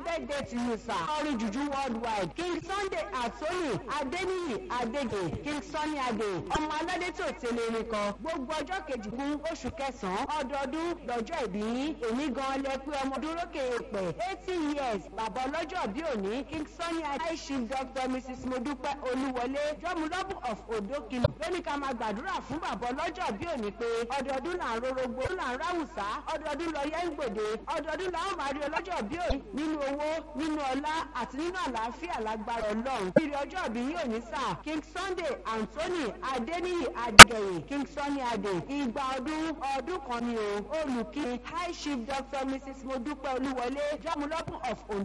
birthday to you sir orin juju worldwide king sunday atoni adeniyi adege king sunny ade ọmọ aládé tó tẹ̀lé erin kan gbogbo ọjọ́ kejìkún oṣù kẹsàn-án ọdọọdún lọ́jọ́ ìbí èmi gan lẹ pé ọmọ dúrókè èpè eighty years bàbá ọlọ́jọ́ bí òní king sunny ade chief doctor mrs modupe olúwọlé jọmúlọ́bù of odokin lóní ká máa gbàdúrà fún bàbá ọlọ́jọ́ bí òní pé ọdọọdún là ń rorogbo là ń ráwùsá ọdọọdún lọ yẹ ń gbòde ọdọọdún làwọn máa rí ọlọ́jọ́ bí òní nínú owó nínú ọlá àti nínú àlàáfíà lágbára ọlọ́run kiri ọjọ́ ìbí yóò ní sáà king sunday anthony adeniyi adegeye king sunny ade ìgbà ọdún ọdún kan ni o olùkí high chief doctor mrs modupe olúwọlé jọmúlọ́bù of ondo.